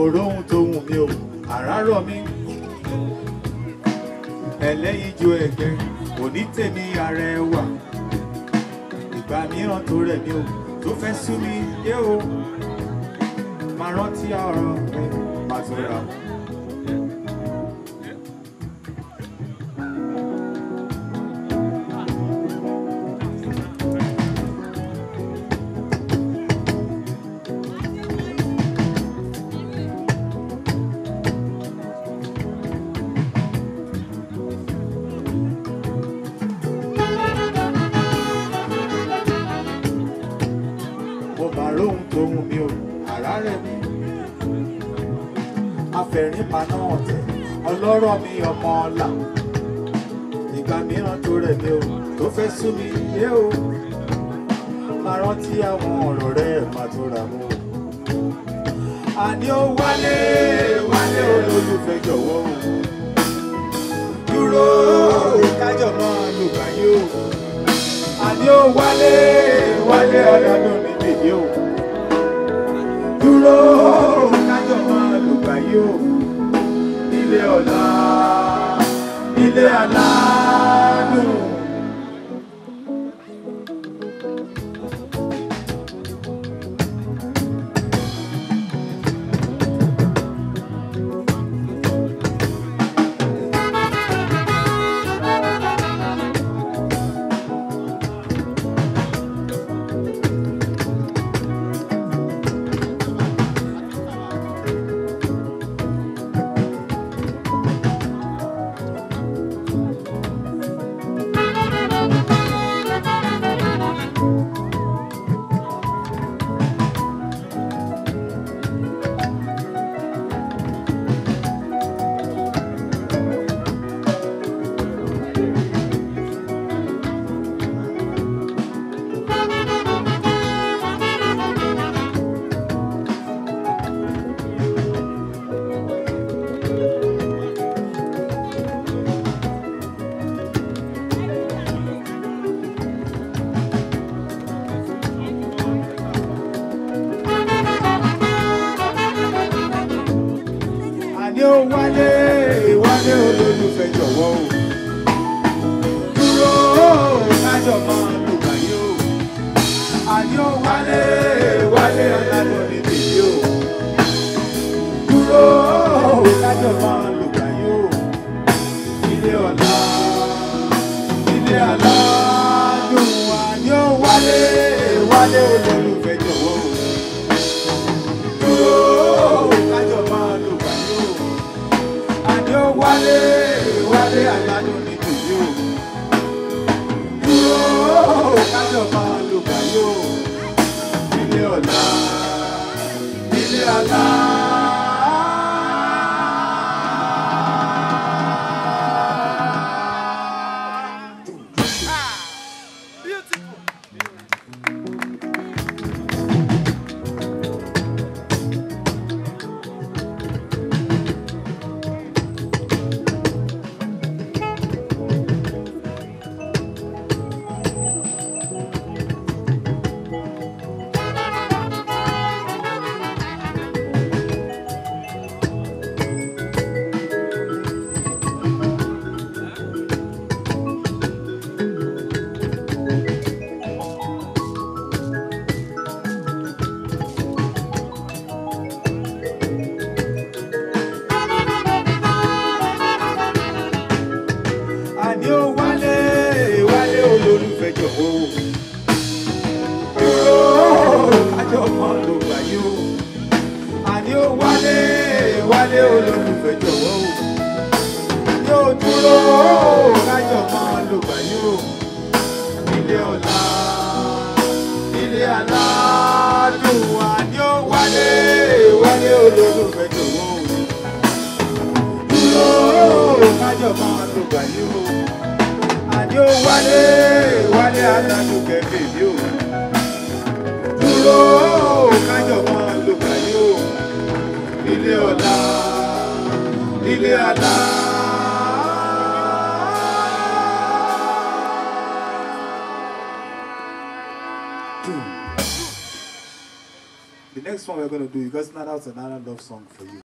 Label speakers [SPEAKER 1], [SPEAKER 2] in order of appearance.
[SPEAKER 1] rohun tó wù mí o àràárọ̀ mi ẹlẹ́yinjú ẹ̀gẹ́ òní tèmi arẹwà ìgbà mìíràn tó rẹ̀ mí o tó fẹ́ sú mi yé o máa rántí ọ̀rọ̀ mi máa tó ra. mo máa róhun tó wù mí o àrá rẹ̀ mi afẹ̀rín paná ọ̀tẹ̀ ọlọ́rọ̀ mi ọmọ ọ̀la ìgbà mìíràn tó rẹ̀ mí o tó fẹ́ sú mi yé o máa rántí àwọn ọ̀rọ̀ rẹ̀ máa tó ra mú o. àní ó wálé wálé olólùfẹ́ jọ̀wọ́ o dúró kájọ máa lùgbà yìí o àní ó wálé wálé ọ̀dọ́dún mi bèbí o dúró kájọ máa lùgbà yìí o nílé ọ̀la nílé aládùn. àní ó wálé wálé olólùfẹ́ jọ̀wọ́ o dúró kájọ máa lù báyìí o àní ó wálé wálé ọ̀làdùn ní bèbí o dúró kájọ máa lù báyìí o ilé ọ̀la ilé aládùn àní ó wálé wálé olólùfẹ́ jọ̀wọ́ o dúró kájọ máa lò báyìí o àní ó wálé wálé àládùn ní tòyí o dúró kájọ máa lò báyìí o ilé ọ̀la ilé àlá. àní ó wálé wálé olólùfẹ́ jọ̀wọ́ o. dúró àjọ kan ló gbà yí o. àní ó wálé wálé olólùfẹ́ jọ̀wọ́ o. yóò dúró kájọ kan ló gbà yí o. ilé ọ̀la ilé aládùn àní ó wálé wálé olólùfẹ́ jọ̀wọ́ o dúró kájọ máa lò gbà yí o. Àní ó wálé wálé alálùkẹ́ bèbí o. Dúró kájọ máa lò gbà yí o. Ilé ọ̀la ilé àlá. The next next one we're gonna do, because now that's another love song for you.